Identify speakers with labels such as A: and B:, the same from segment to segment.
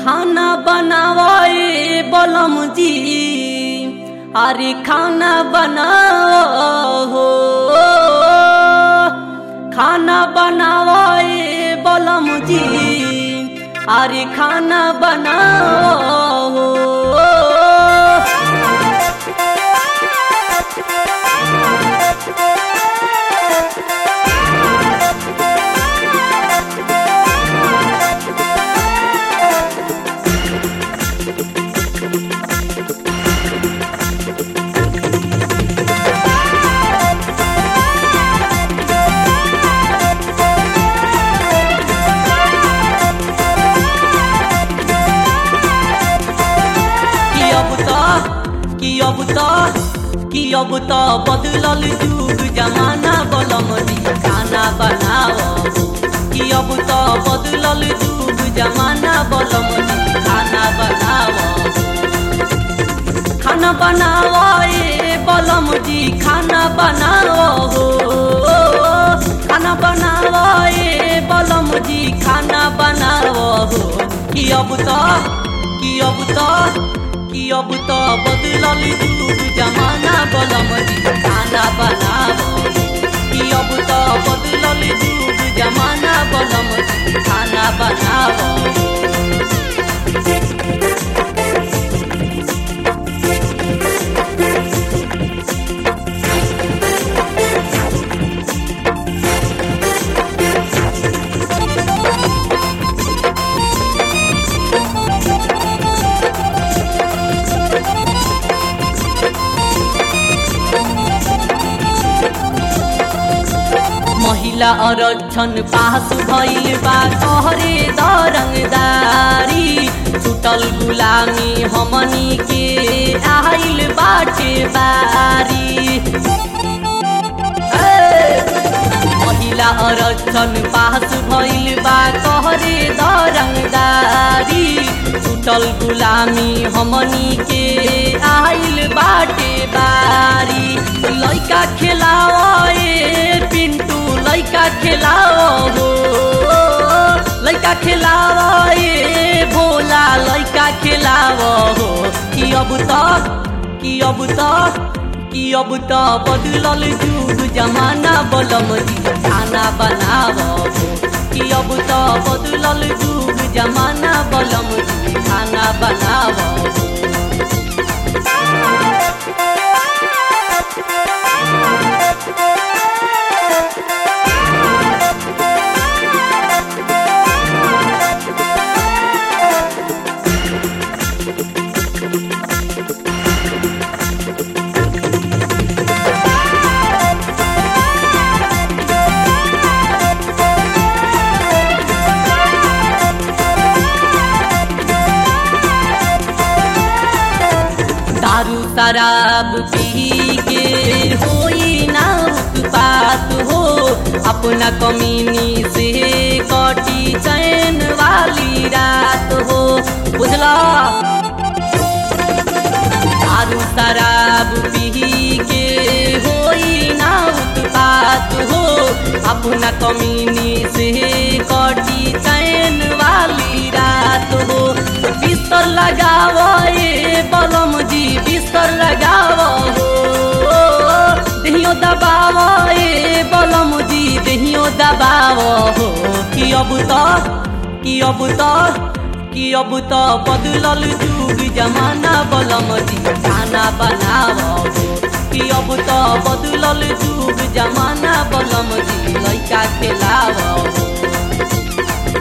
A: खाना बनावे बलम जी अरे खाना बनाओ हो खाना बनावे बलम जी अरे खाना बनाओ हो कि अब त कि अब त कि अब त बदलल जुग जमाना बलम जी खाना बनाओ कि अब त बदलल जुग जमाना बलम जी खाना बनाओ खाना बनाओ ए बलम जी खाना बनाओ हो खाना बनाओ ए बलम जी खाना बनाओ हो कि अब त कि अब त कि अब त बदलल जुग जमाना बलम जी खाना बनाओ कि अब त बदलल जुग जमाना बलम जी खाना बनाओ महिला आरक्षण पास भइल बा तोहरे दरंगदारी छुटल गुलामी हमनी के आइल बाटे बारी ए! महिला आरक्षण पास भइल बा तोहरे दरंगदारी छुटल गुलामी हमनी के आइल बाटे बारी लइका खेलाओ ए पिंटू लइका खेलाओ हो लइका खेलाओ ए भोला लइका खेलाओ हो कि अब तक कि अब तक कि अब त बदलल जुग जमाना बलम जी खाना बनाओ हो कि अब त बदलल जुग जमाना बलम जी खाना बनाओ हो दारू शराब पी के होई ना उत्पात हो अपना कमीनी से कटी चैन वाली रात हो बुझला दारू शराब पी के होई ना उत्पात हो अपना कमीनी से कटी चैन वाली रात हो बिस्तर लगाओ ए बलम जी बिस्तर लगाओ हो दहियो दबाओ ए बलम जी दहियो दबाओ हो कि अब त कि अब त कि अब त बदलल जुग जमाना बलम जी खाना बनाओ हो कि अब त बदलल जुग जमाना बलम जी लइका खेलाओ हो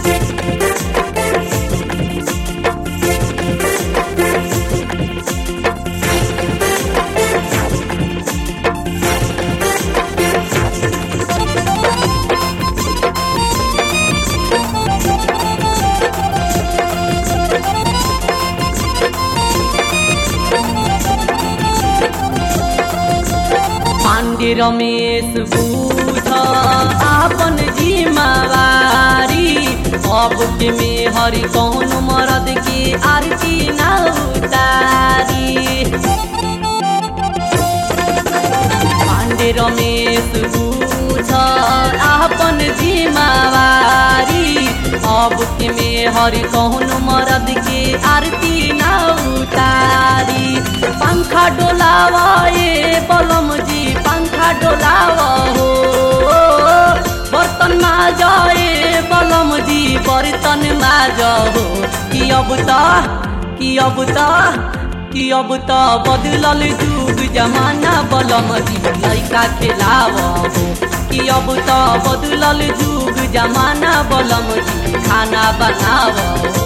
A: पांडे रमेश बूझ आपन जिम्मेवारी अब के में हरि कौन मरद के आरती ना उतारी पांडे रमेश बूझ आपन जिम्मेवारी अब के में हरि कौन मरद के आरती ना उतारी पंखा डोलावा ए बलम जी पंखा डोलावा हो बर्तन माजा ए बलम जी बर्तन माजा हो कि अब त कि अब त कि अब त बदलल जुग जमाना बलम जी लैका खेलाव हो कि अब त बदलल जुग जमाना बलम जी खाना बनाव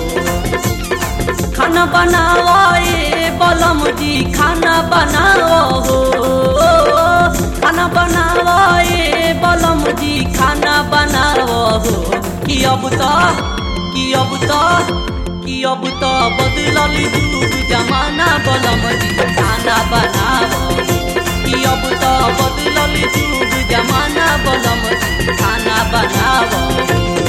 A: खाना बनाव ए बलम जी खाना बनाव हो खाना बनाव ए बलम जी खाना बनाव हो कि अब त कि अब त कि अब त बदलल जुग जमाना बलम जी खाना बनाव कि अब त बदलल जुग जमाना बलम जी खाना बनाव